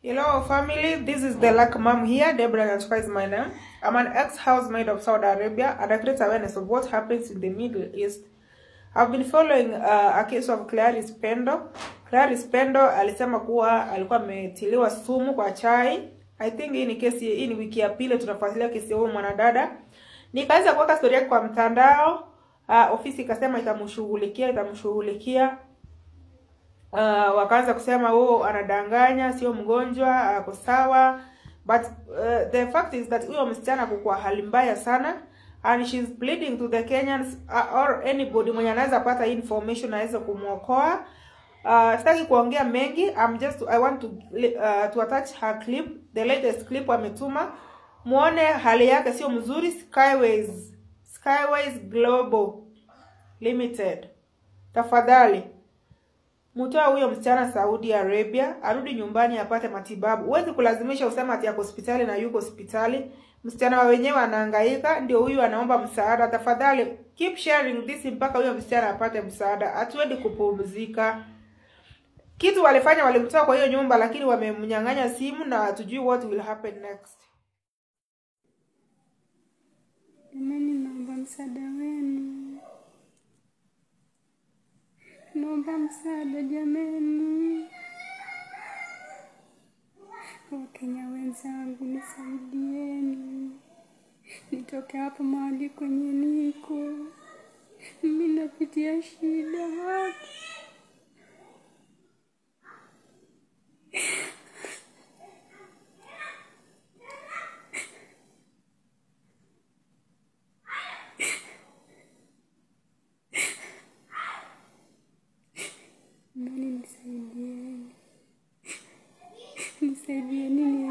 Hello, family. This is the Luck Mom here. Deborah Nyachka is my name. I'm an ex-housemaid of Saudi Arabia and I create awareness of what happens in the Middle East. I've been following uh, a case of Clarice Pendo. Clarice Pendo alisema kuwa alikuwa ametiliwa sumu kwa chai. I think hii ni kesi, hii ni wiki ya pili tunafuatilia kesi ya huyu mwanadada. Nikaweza kuweka story yake kwa mtandao. Uh, ofisi ikasema itamshughulikia, itamshughulikia uh, wakaanza kusema oh, anadanganya, sio mgonjwa, ako sawa. But uh, the fact is that huyo msichana kukuwa hali mbaya sana and she's pleading to the Kenyans uh, or anybody mwenye anaweza pata hii information aweze kumwokoa. Uh, sitaki kuongea mengi. I'm just I want to uh, to attach her clip, the latest clip ametuma, muone hali yake sio mzuri. Skyways Skyways Global Limited, tafadhali mtoa huyo msichana Saudi Arabia arudi nyumbani apate matibabu. Huwezi kulazimisha usema ati yako hospitali na yuko hospitali. Msichana wa wenyewe anahangaika, ndio huyu anaomba msaada. Tafadhali keep sharing this mpaka huyo msichana apate msaada. Hatuendi kupumzika. Kitu walifanya walimtoa kwa hiyo nyumba, lakini wamemnyang'anya simu na hatujui what will happen next. Jamani, naomba msaada wenu, naomba msaada jamani. Wakenya wenzangu, nisaidieni nitoke hapa mahali kwenye niko. Mimi napitia shida hapa. Jamani, nisaidieni, nisaidieni